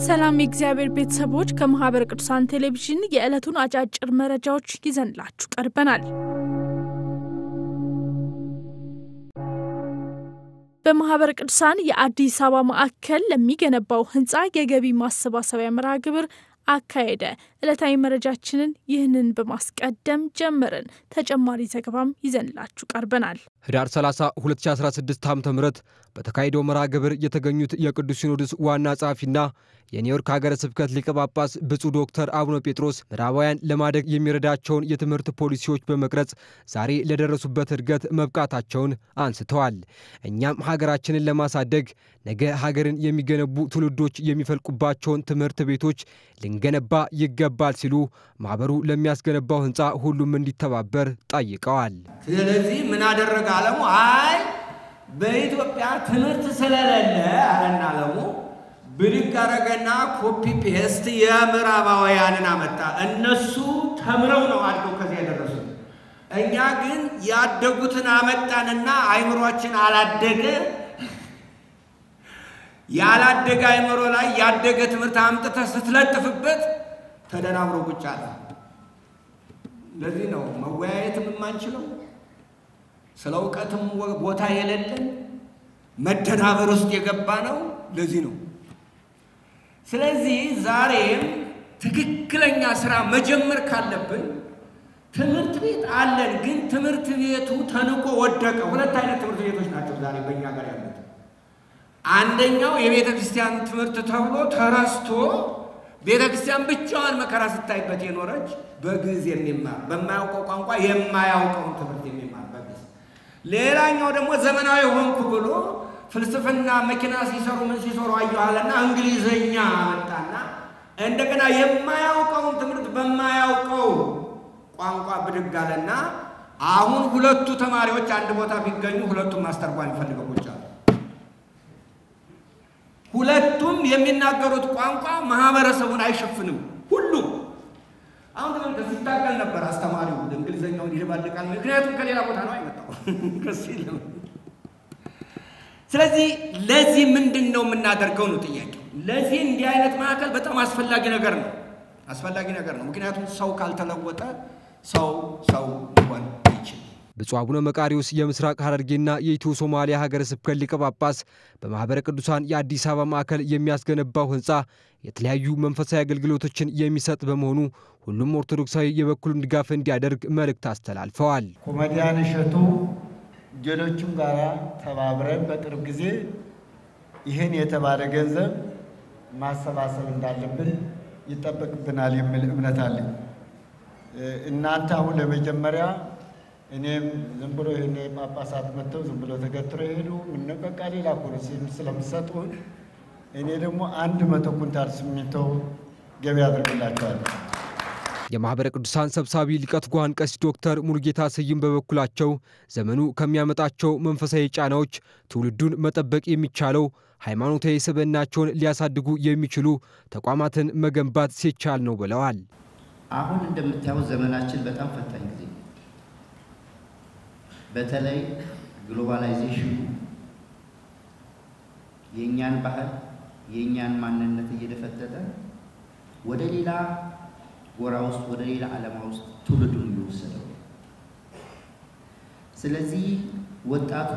ሰላም የእግዚአብሔር ቤተሰቦች፣ ከማህበረ ቅዱሳን ቴሌቪዥን የዕለቱን አጫጭር መረጃዎች ይዘንላችሁ ቀርበናል። በማህበረ ቅዱሳን የአዲስ አበባ ማዕከል ለሚገነባው ህንፃ የገቢ ማሰባሰቢያ መርሃ ግብር አካሄደ። ዕለታዊ መረጃችንን ይህንን በማስቀደም ጀመርን። ተጨማሪ ዘገባም ይዘንላችሁ ቀርበናል። ህዳር 30 2016 ዓ ም በተካሄደው መርሃ ግብር የተገኙት የቅዱስ ሲኖዶስ ዋና ጸሐፊና የኒውዮርክ ሀገረ ስብከት ሊቀ ጳጳስ ብፁዕ ዶክተር አቡነ ጴጥሮስ ምዕራባውያን ለማደግ የሚረዳቸውን የትምህርት ፖሊሲዎች በመቅረጽ ዛሬ ለደረሱበት እድገት መብቃታቸውን አንስተዋል። እኛም ሀገራችንን ለማሳደግ ነገ ሀገርን የሚገነቡ ትውልዶች የሚፈልቁባቸውን ትምህርት ቤቶች ልንገነባ ይገባል ሲሉ ማኅበሩ ለሚያስገነባው ህንፃ ሁሉም እንዲተባበር ጠይቀዋል። ስለዚህ ምን አደረገ አለሙ? አይ በኢትዮጵያ ትምህርት ስለሌለ አለና አለሙ ብድግ አረገና ኮፒ ፔስት የምዕራባውያንን አመጣ። እነሱ ተምረው ነው አድገው ከዚህ የደረሱት። እኛ ግን ያደጉትን አመጣንና አይምሯችን አላደገ። ያላደገ አይምሮ ላይ ያደገ ትምህርት አምጥተህ ስትለጥፍበት ተደናብሮ ቁጭ አለ። ለዚህ ነው መወያየትም የማንችለው ስለ እውቀትም ቦታ የሌለን መደናበር ውስጥ የገባ ነው። ለዚህ ነው። ስለዚህ ዛሬም ትክክለኛ ስራ መጀመር ካለብን ትምህርት ቤት አለን፣ ግን ትምህርት ቤቱ ተንቆ ወደቀ። ሁለት አይነት ትምህርት ቤቶች ናቸው ዛሬ በእኛ ጋር ያሉት። አንደኛው የቤተ ክርስቲያን ትምህርት ተብሎ ተረስቶ ቤተ ክርስቲያን ብቻዋን መከራ ስታይበት የኖረች በግዕዝ የሚማር በማያውቀው ቋንቋ የማያውቀውን ትምህርት የሚማር በግዕዝ። ሌላኛው ደግሞ ዘመናዊ ሆንኩ ብሎ ፍልስፍና መኪና ሲሰሩ ምን ሲሰሩ አየኋለና እንግሊዘኛ መጣና እንደገና የማያውቀውን ትምህርት በማያውቀው ቋንቋ ብድግ አለና አሁን ሁለቱ ተማሪዎች አንድ ቦታ ቢገኙ ሁለቱም ማስተርጓም ይፈልገው ቁጭ አሉ። ሁለቱም የሚናገሩት ቋንቋ ማህበረሰቡን አይሸፍንም። ሁሉም አሁን ተመልከት፣ ሲታገል ነበር አስተማሪው እንግሊዘኛውን ይደባልቃል። ምክንያቱም ከሌላ ቦታ ነው አይመጣው ከሱ የለም። ስለዚህ ለዚህ ምንድን ነው የምናደርገው ነው ጥያቄው። ለዚህ እንዲህ አይነት ማዕከል በጣም አስፈላጊ ነገር ነው፣ አስፈላጊ ነገር ነው። ምክንያቱም ሰው ካልተለወጠ ሰው ሰው ሊሆን አይችልም። ብፁዕ አቡነ መቃሪዎስ የምስራቅ ሐረርጌና የኢትዮ ሶማሊያ ሀገረ ስብከት ሊቀ ጳጳስ በማኅበረ ቅዱሳን የአዲስ አበባ ማዕከል የሚያስገነባው ሕንፃ የተለያዩ መንፈሳዊ አገልግሎቶችን የሚሰጥ በመሆኑ ሁሉም ኦርቶዶክሳዊ የበኩሉን ድጋፍ እንዲያደርግ መልእክት አስተላልፈዋል። ኮሜዲያን እሸቱ ሌሎቹም ጋር ተባብረን በቅርብ ጊዜ ይህን የተባለ ገንዘብ ማሰባሰብ እንዳለብን ይጠበቅብናል የሚል እምነት አለኝ። እናንተ አሁን ለመጀመሪያ እኔም ዝም ብሎ ይህን ጳጳሳት መጥተው ዝም ብሎ ተገትሮ የሄዱ ምን በቃ ሌላ ፖሊሲ ስለምሰጡን እኔ ደግሞ አንድ መቶ ኩንታል ሲሚንቶ ገቢ አድርግላቸዋለሁ። የማኅበረ ቅዱሳን ሰብሳቢ ሊቀ ትጉሃን ቀሲስ ዶክተር ሙሉጌታ ስዩም በበኩላቸው ዘመኑ ከሚያመጣቸው መንፈሳዊ ጫናዎች ትውልዱን መጠበቅ የሚቻለው ሃይማኖታዊ ስብዕናቸውን ሊያሳድጉ የሚችሉ ተቋማትን መገንባት ሲቻል ነው ብለዋል። አሁን እንደምታዩት ዘመናችን በጣም ፈታኝ ጊዜ ነው። በተለይ ግሎባላይዜሽኑ የእኛን ባህል የእኛን ማንነት እየደፈጠጠ ወደ ሌላ ጎራ ውስጥ ወደ ሌላ ዓለማ ውስጥ ትውልዱን እየወሰደው ስለዚህ ወጣቱ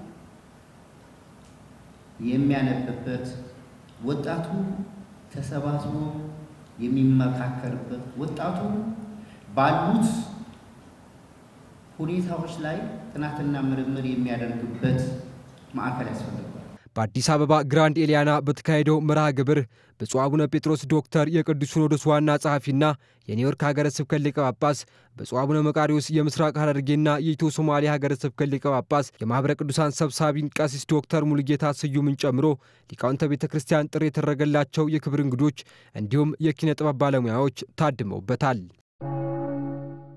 የሚያነብበት ወጣቱ ተሰባስቦ የሚመካከርበት ወጣቱ ባሉት ሁኔታዎች ላይ ጥናትና ምርምር የሚያደርግበት ማዕከል ያስፈልጋል። በአዲስ አበባ ግራንድ ኤሊያና በተካሄደው መርሃ ግብር ብፁዕ አቡነ ጴጥሮስ ዶክተር የቅዱስ ሲኖዶስ ዋና ጸሐፊና የኒውዮርክ ሀገረ ስብከት ሊቀ ጳጳስ፣ ብፁዕ አቡነ መቃሪዎስ የምስራቅ ሐረርጌና የኢትዮ ሶማሊያ ሀገረ ስብከት ሊቀ ጳጳስ፣ የማኅበረ ቅዱሳን ሰብሳቢን ቀሲስ ዶክተር ሙሉጌታ ስዩምን ጨምሮ ሊቃውንተ ቤተ ክርስቲያን ጥሪ የተደረገላቸው የክብር እንግዶች እንዲሁም የኪነ ጥበብ ባለሙያዎች ታድመውበታል።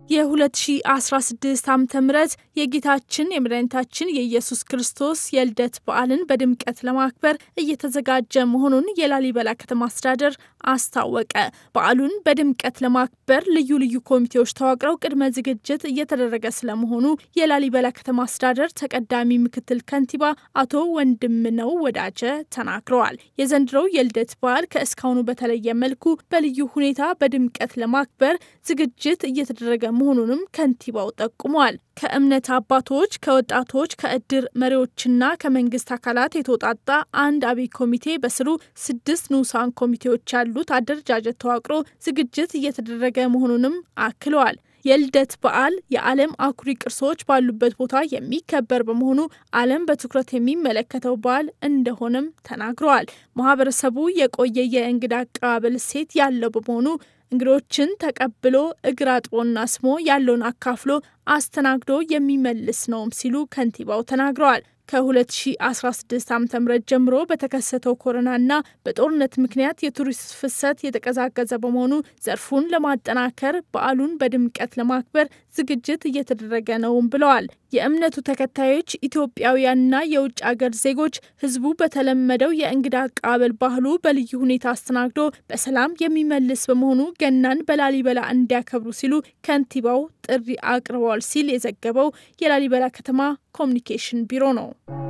የ2016 ዓ ም የጌታችን የመድኃኒታችን የኢየሱስ ክርስቶስ የልደት በዓልን በድምቀት ለማክበር እየተዘጋጀ መሆኑን የላሊበላ ከተማ አስተዳደር አስታወቀ። በዓሉን በድምቀት ለማክበር ልዩ ልዩ ኮሚቴዎች ተዋቅረው ቅድመ ዝግጅት እየተደረገ ስለመሆኑ የላሊበላ ከተማ አስተዳደር ተቀዳሚ ምክትል ከንቲባ አቶ ወንድምነው ወዳጀ ተናግረዋል። የዘንድሮው የልደት በዓል ከእስካሁኑ በተለየ መልኩ በልዩ ሁኔታ በድምቀት ለማክበር ዝግጅት እየተደረገ መሆኑንም ከንቲባው ጠቁመዋል። ከእምነት አባቶች፣ ከወጣቶች፣ ከእድር መሪዎችና ከመንግስት አካላት የተውጣጣ አንድ አብይ ኮሚቴ በስሩ ስድስት ንዑሳን ኮሚቴዎች ያሉት አደረጃጀት ተዋቅሮ ዝግጅት እየተደረገ መሆኑንም አክለዋል። የልደት በዓል የዓለም አኩሪ ቅርሶች ባሉበት ቦታ የሚከበር በመሆኑ ዓለም በትኩረት የሚመለከተው በዓል እንደሆነም ተናግረዋል። ማህበረሰቡ የቆየ የእንግዳ አቀባበል እሴት ያለው በመሆኑ እንግዶችን ተቀብሎ እግር አጥቦና ስሞ ያለውን አካፍሎ አስተናግዶ የሚመልስ ነውም ሲሉ ከንቲባው ተናግረዋል። ከ2016 ዓ ም ጀምሮ በተከሰተው ኮሮናና በጦርነት ምክንያት የቱሪስት ፍሰት የተቀዛቀዘ በመሆኑ ዘርፉን ለማጠናከር በዓሉን በድምቀት ለማክበር ዝግጅት እየተደረገ ነውም ብለዋል። የእምነቱ ተከታዮች ኢትዮጵያውያንና የውጭ አገር ዜጎች ህዝቡ በተለመደው የእንግዳ አቀባበል ባህሉ በልዩ ሁኔታ አስተናግዶ በሰላም የሚመልስ በመሆኑ ገናን በላሊበላ እንዲያከብሩ ሲሉ ከንቲባው ጥሪ አቅርበዋል ሲል የዘገበው የላሊበላ ከተማ ኮሚኒኬሽን ቢሮ ነው።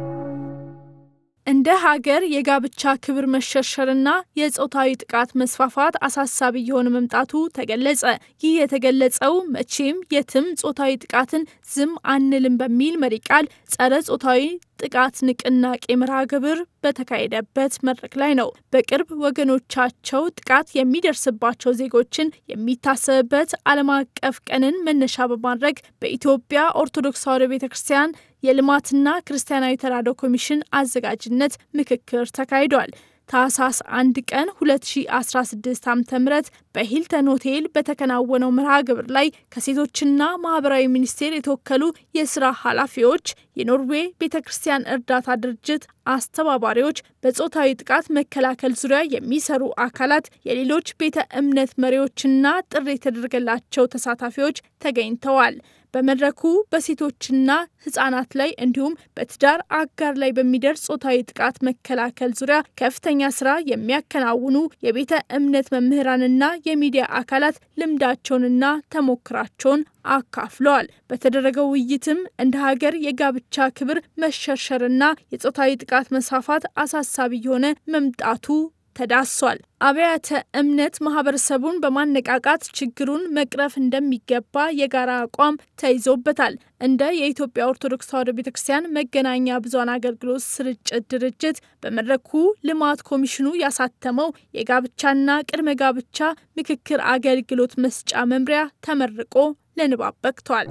እንደ ሀገር የጋብቻ ክብር መሸርሸርና የጾታዊ ጥቃት መስፋፋት አሳሳቢ የሆነ መምጣቱ ተገለጸ። ይህ የተገለጸው መቼም የትም ጾታዊ ጥቃትን ዝም አንልም በሚል መሪ ቃል ጸረ ጾታዊ ጥቃት ንቅናቄ መርሃ ግብር በተካሄደበት መድረክ ላይ ነው። በቅርብ ወገኖቻቸው ጥቃት የሚደርስባቸው ዜጎችን የሚታሰብበት ዓለም አቀፍ ቀንን መነሻ በማድረግ በኢትዮጵያ ኦርቶዶክስ ተዋሕዶ ቤተ ክርስቲያን የልማትና ክርስቲያናዊ ተራድኦ ኮሚሽን አዘጋጅነት ምክክር ተካሂዷል። ታህሳስ አንድ ቀን 2016 ዓ ም በሂልተን ሆቴል በተከናወነው መርሃ ግብር ላይ ከሴቶችና ማህበራዊ ሚኒስቴር የተወከሉ የስራ ኃላፊዎች፣ የኖርዌይ ቤተ ክርስቲያን እርዳታ ድርጅት አስተባባሪዎች፣ በጾታዊ ጥቃት መከላከል ዙሪያ የሚሰሩ አካላት፣ የሌሎች ቤተ እምነት መሪዎችና ጥሪ የተደረገላቸው ተሳታፊዎች ተገኝተዋል። በመድረኩ በሴቶችና ህጻናት ላይ እንዲሁም በትዳር አጋር ላይ በሚደርስ ጾታዊ ጥቃት መከላከል ዙሪያ ከፍተኛ ስራ የሚያከናውኑ የቤተ እምነት መምህራንና የሚዲያ አካላት ልምዳቸውንና ተሞክራቸውን አካፍለዋል። በተደረገው ውይይትም እንደ ሀገር የጋብቻ ክብር መሸርሸርና የጾታዊ ጥቃት መስፋፋት አሳሳቢ የሆነ መምጣቱ ተዳሷል። አብያተ እምነት ማህበረሰቡን በማነቃቃት ችግሩን መቅረፍ እንደሚገባ የጋራ አቋም ተይዞበታል። እንደ የኢትዮጵያ ኦርቶዶክስ ተዋሕዶ ቤተ ክርስቲያን መገናኛ ብዙኃን አገልግሎት ስርጭት ድርጅት በመድረኩ ልማት ኮሚሽኑ ያሳተመው የጋብቻና ቅድመ ጋብቻ ምክክር አገልግሎት መስጫ መምሪያ ተመርቆ ለንባብ በቅቷል።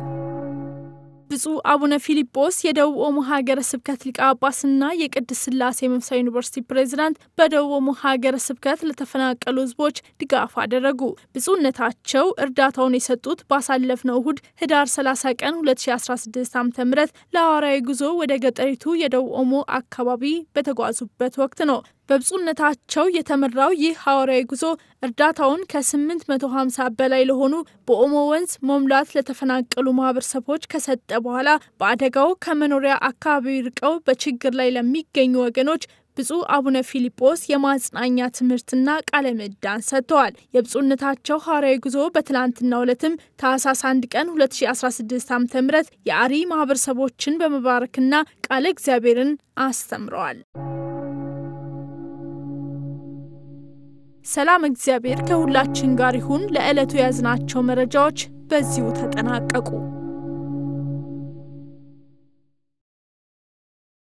ብፁዕ አቡነ ፊሊጶስ የደቡብ ኦሞ ሀገረ ስብከት ሊቀ ጳጳስና የቅድስት ሥላሴ መንፈሳዊ ዩኒቨርሲቲ ፕሬዚዳንት በደቡብ ኦሞ ሀገረ ስብከት ለተፈናቀሉ ሕዝቦች ድጋፍ አደረጉ። ብፁዕነታቸው እርዳታውን የሰጡት ባሳለፍነው እሁድ ህዳር 30 ቀን 2016 ዓ ም ለሐዋርያዊ ጉዞ ወደ ገጠሪቱ የደቡብ ኦሞ አካባቢ በተጓዙበት ወቅት ነው። በብፁዕነታቸው የተመራው ይህ ሐዋርያዊ ጉዞ እርዳታውን ከ850 በላይ ለሆኑ በኦሞ ወንዝ መሙላት ለተፈናቀሉ ማህበረሰቦች ከሰጠ በኋላ በአደጋው ከመኖሪያ አካባቢ ርቀው በችግር ላይ ለሚገኙ ወገኖች ብፁዕ አቡነ ፊሊጶስ የማጽናኛ ትምህርትና ቃለ ምዕዳን ሰጥተዋል። የብፁዕነታቸው ሐዋርያዊ ጉዞ በትላንትናው ዕለትም ታህሳስ 1 ቀን 2016 ዓ ም የአሪ ማህበረሰቦችን በመባረክና ቃለ እግዚአብሔርን አስተምረዋል። ሰላም እግዚአብሔር ከሁላችን ጋር ይሁን። ለዕለቱ የያዝናቸው መረጃዎች በዚሁ ተጠናቀቁ።